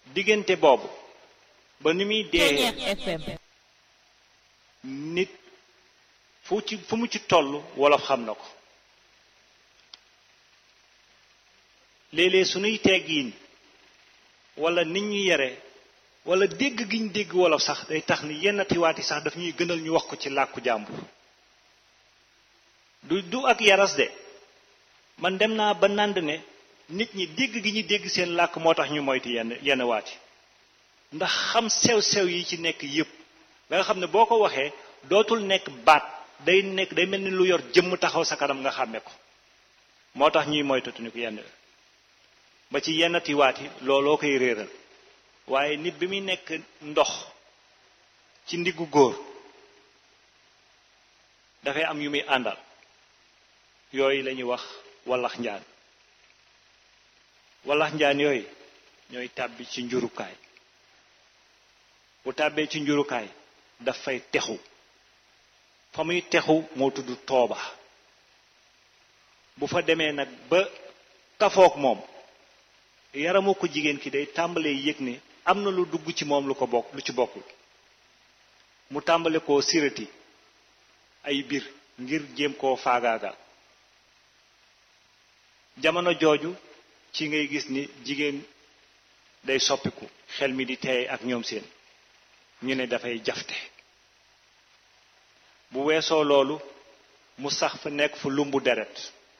diggante boobu ba ni muy dee Ceeñeex FM nit fu ci fu mu ci toll wolof xam na ko léeg-léeg suñuy teggiin wala nit ñu yare wala dégg gi ñu dégg wolof sax day tax ni yenn tiwaati sax daf ñuy gënal ñu wax ko ci làkku jàmbur du du ak yaras de man dem naa ba nànd ne nit ñi dégg gi ñu dégg seen làkk moo tax ñu moytu yenn yenn waati ndax xam sew-sew yi ci nekk yépp ba nga xam ne boo ko waxee dootul nekk baat day nekk day mel ni lu yor jëmm taxaw sa kanam nga xàmme ko moo tax ñuy moytatuñu ko yenn ba ci yenn tiwaat yi looloo koy réeral waaye nit bi muy nekk ndox ci ndiggu góor dafay am yu muy àndal yooyu la ñuy wax wallax njaan wallax njaan yooyu ñooy tàbbi ci njurukaay bu tàbbee ci njurukaay daf fay texu fa muy texu moo tudd tooba bu fa demee nag ba kafook moom yaramu ko jigéen ki day tàmbalee yëg ne am na lu dugg ci moom lu ko bokk lu ci bokkul mu tàmbale koo sirati ay biir ngir jéem koo faagaagal jamono jooju ci ngay gis ni jigéen day soppiku xel mi di teey ak ñoom seen ñu ne dafay jafte bu weesoo loolu mu sax fa nekk fa lumbu deret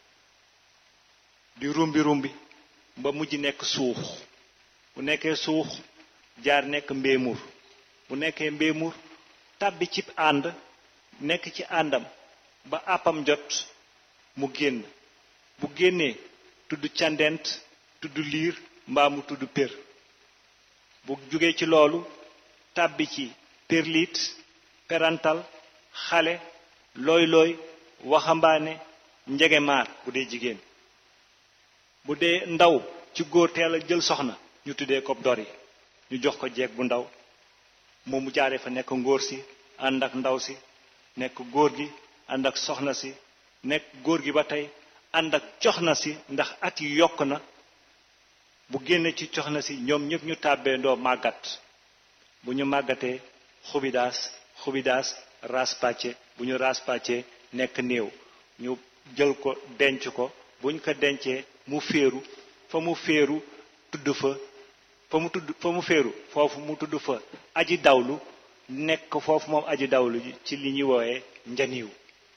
di rumbi rumbi ba mujj nekk suux bu nekkee suux jaar nekk mbéemur bu nekkee mbéemur tàbbi ci ànd nekk ci àndam ba àppam jot mu génn bu génnee tudd candent tudd liir mbaa mu tudd pér bu jógee ci loolu tàbbi ci perlit perantal xale looy looy waxambaane njegemaar bu dee jigéen bu dee ndaw ci góor teel a jël soxna ñu tuddee ko dori ñu jox ko jeeg bu ndaw moom mu jaaree fa nekk ngóor si ànd ak ndaw si nekk góor gi ànd ak soxna si nekk góor gi ba tey ànd ak coxna si ndax at yi yokk na bu génne ci coxna si ñoom ñëpp ñu tàbbee ndoo màggat bu ñu màggatee xubidaas xubidaas raspàcce bu ñu raspàcce nekk néew ñu jël ko denc ko buñ ko dencee mu féeru fa mu féeru tudd fa fa mu tudd fa mu féeru foofu mu tudd fa aji dawlu nekk foofu moom aji dawlu ci li ñuy woowee njaniw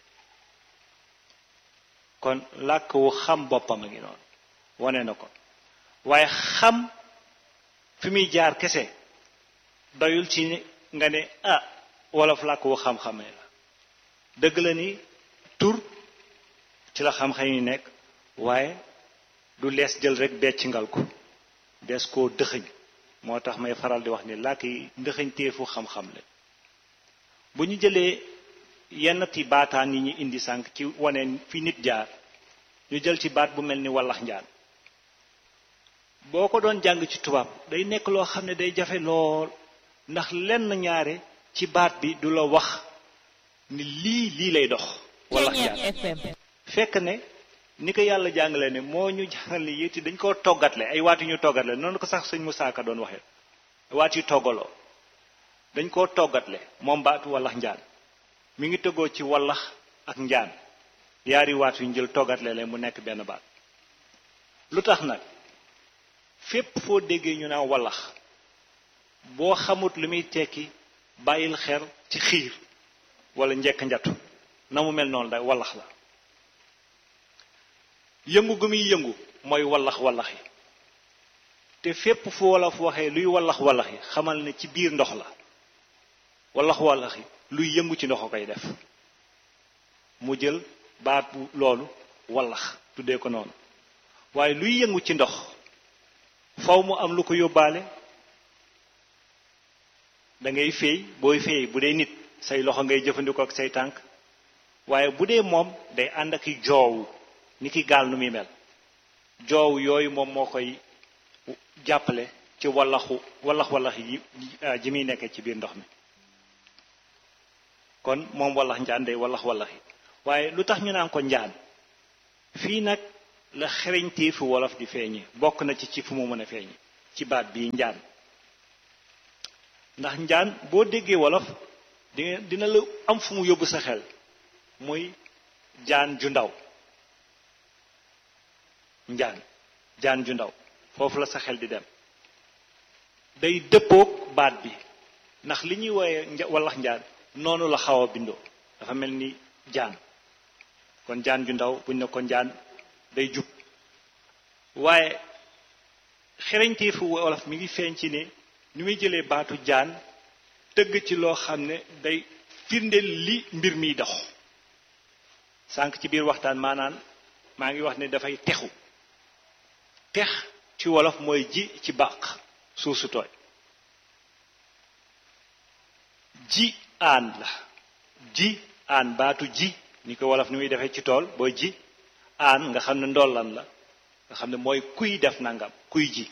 kon làkk wu xam boppam a ngi noonu wane na ko waaye xam fi muy jaar kese doyul ci nga ne ah wolof làkk wu xam-xamee la dëgg la ni tur ci la xam-xam yi nekk waaye du lees jël rek becc ngal ko des koo dëxëñ moo tax may faral di wax ni làkk yi ndëxëñ téefu xam-xam la bu ñu jëlee yenn ti baataan yi ñu indi sànq ci wane fi nit jaar ñu jël ci baat bu mel ni wallax njaan boo ko doon jàng ci tubaab day nekk loo xam ne day jafe lool ndax lenn ñaare ci baat bi du la wax ni lii lii lay dox wallax njaan Ceeñeex FM fekk ne ni ko yàlla jàngale ne moo ñu jàngal ne yéeti dañ koo toggatle ay waat yu ñu toggatle noonu ko sax sëñ Musaa Ka doon waxee waat yu toggaloo dañ koo toggatle moom baatu wallax njaan mi ngi tëggoo ci wallax ak njaan yaari waat yu ñu jël toggatle leen mu nekk benn baat lu tax nag fépp foo déggee ñu naan wallax boo xamut lu muy tekki bàyyil xel ci xiir wala njekk njatu na mu mel noonu day wallax la yëngu gu muy yëngu mooy wallax wallax yi te fépp fu wolof waxee luy wallax wallax yi xamal ne ci biir ndox la wallax wallax yi luy yëngu ci ndox a koy def mu jël baat bu loolu wallax tuddee ko noonu waaye luy yëngu ci ndox faw mu am lu ko yóbbaale da ngay féey booy féey bu dee nit say loxo ngay jëfandikoo ak say tànk waaye bu dee moom day ànd ak i joowu ni ki gaal nu muy mel joow yooyu moom moo koy jàppale ci wallaxu wallax wallax yi ji muy nekkee ci biir ndox mi kon moom wallax njaan day wallax wallax yi waaye lu tax ñu naan ko njaan fii nag la xereñtee fi wolof di feeñi bokk na ci ci fu mu mën a feeñi ci baat bii njaan ndax njaan boo déggee wolof di dina la am fu mu yóbbu sa xel muy jaan ju ndaw njaan jaan ju ndaw foofu la sa xel di dem day dëppoog baat bi ndax li ñuy wooye wallax njaan noonu la xaw a bindoo dafa mel ni jaan kon jaan ju ndaw buñ ne ko njaan day jub waaye xereñteefu wolof mi ngi feeñ ci ne ni muy jëlee baatu jaan tëgg ci loo xam ne day firndeel li mbir miy dox sànq ci biir waxtaan maanaan maa ngi wax ne dafay texu tex ci wolof mooy ji ci bàq suuf su tooy ji aan la ji aan baatu ji ni ko wolof ni muy defee ci tool booy ji aan nga xam ne ndollan la nga xam ne mooy kuy def nangam kuy ji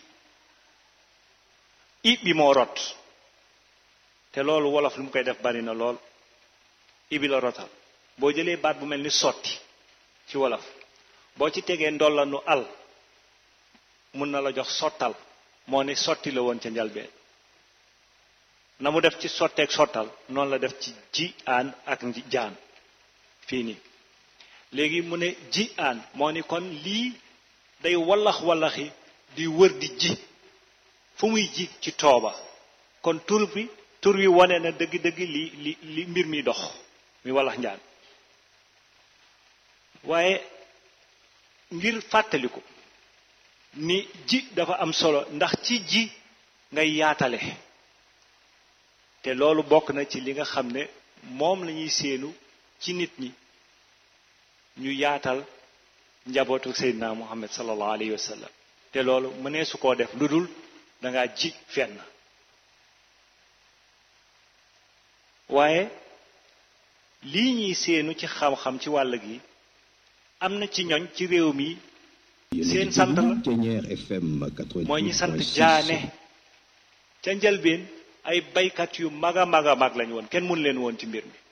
i bi moo rot te loolu wolof lu mu koy def bari na lool i bi la rotal boo jëlee baat bu mel ni sotti ci wolof boo ci tegee ndollanu al mun na la jox sottal moo ne sotti la woon ca njalbeen na mu def ci sotteeg sottal noonu la def ci ji aan ak jaan fii nii léegi mu ne ji aan moo ni kon lii day wallax wallaxi di wër di ji fu muy ji ci tooba kon tur bi tur wi wane na dëgg-dëgg li li li mbir mi dox mi wallax njaan waaye ngir fàttaliku ni ji dafa am solo ndax ci ji ngay yaatale te loolu bokk na ci li nga xam ne moom lañuy séenu ci nit ñi ñu yaatal njabootu seydina muhammad sallallahu alayhi wa sallam te loolu mënee su koo def lu dul danga ji fenn waaye lii ñuy séenu ci xam-xam ci wàll gi am na ci ñoñ ci réew mi seen sant la mooy ñi sant jaane ca njëlbeen ay baykat yu mag a mag a mag lañu woon kenn mun leen woon ci mbir mi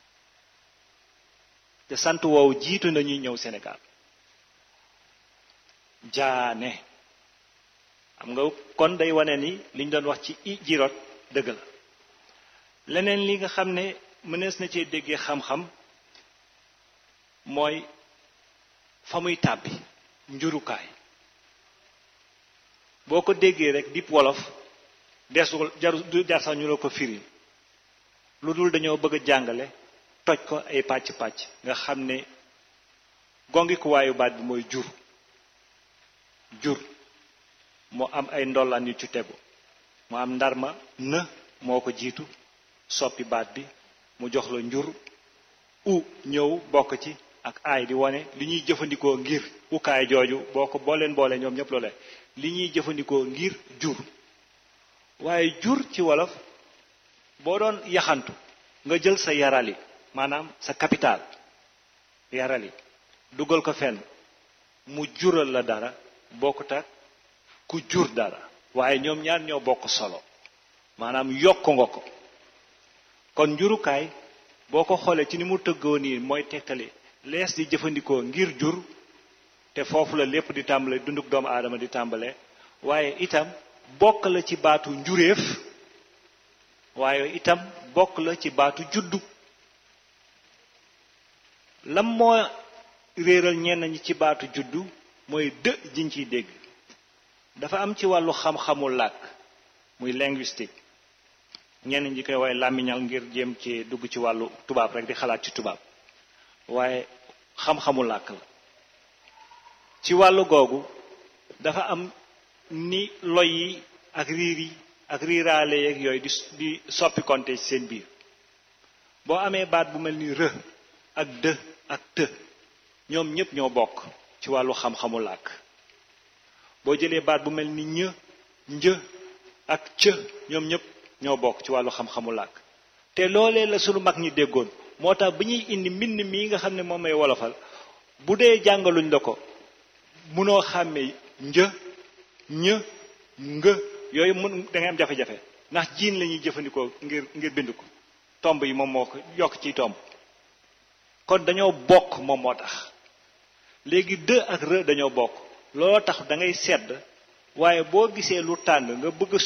te sant woowu jiitu nañuy ñëw Sénégal jaane xam nga kon day wane ni liñ doon wax ci i jirot dëgg la leneen li nga xam ne mënees na cee déggee xam-xam mooy fa muy tàbbi njurukaay boo ko déggee rek dip wolof desul jaru du jar sax ñu la ko firi lu dul dañoo bëgg a jàngale toj ko ay pàcc-pàcc nga xam ne gongikuwaayu baat bi mooy jur jur moo am ay ndollaan yu ci tegu mu am ndarma në moo ko jiitu soppi baat bi mu jox la njur u ñëw bokk ci ak aay di wane li ñuy jëfandikoo ngir ukaay jooju boo ko boo leen boole ñoom ñépp loole li ñuy jëfandikoo ngir jur waaye jur ci wolof boo doon yaxantu nga jël sa yarali maanaam sa capital yarali dugal ko fenn mu jural la dara bokkut ak ku jur dara waaye ñoom ñaar ñoo bokk solo maanaam yokk nga ko kon njurukaay boo ko xoolee ci ni mu tëggoo nii mooy tegtale lees di jëfandikoo ngir jur te foofu la lépp di tàmbale dunduk doomu aadama di tàmbale waaye itam bokk la ci baatu njuréef waaye itam bokk la ci baatu juddu lam moo réeral ñenn ñi ci baatu juddu mooy dë jiñ ciy dégg dafa am ci wàllu xam-xamu làkk muy linguistique ñenn ñi koy waaye làmmiñal ngir jéem ci dugg ci wàllu tubaab rek di xalaat ci tubaab waaye xam-xamu làkk la ci wàllu googu dafa am ni loy yi ak riir yi ak riiraale yeeg yooyu di di soppi konte ci seen biir boo amee baat bu mel ni rë ak dë ak të ñoom ñépp ñoo bokk ci wàllu xam-xamu làkk boo jëlee baat bu mel ni ñë një ak cë ñoom ñépp ñoo bokk ci wàllu xam-xamu làkk te loolee la sunu mag ñi déggoon moo tax bi ñuy indi mbind mii nga xam ne moom may wolofal bu dee jàngaluñ la ko munoo xàmmee një ñë nga yooyu mun da ngay am jafe-jafe ndax jiin la ñuy jëfandikoo ngir ngir bind ko tomb yi moom moo ko yokk ciy tomb kon dañoo bokk moom moo tax léegi dë ak rë dañoo bokk looloo tax da ngay sedd waaye boo gisee lu tàng nga bëgg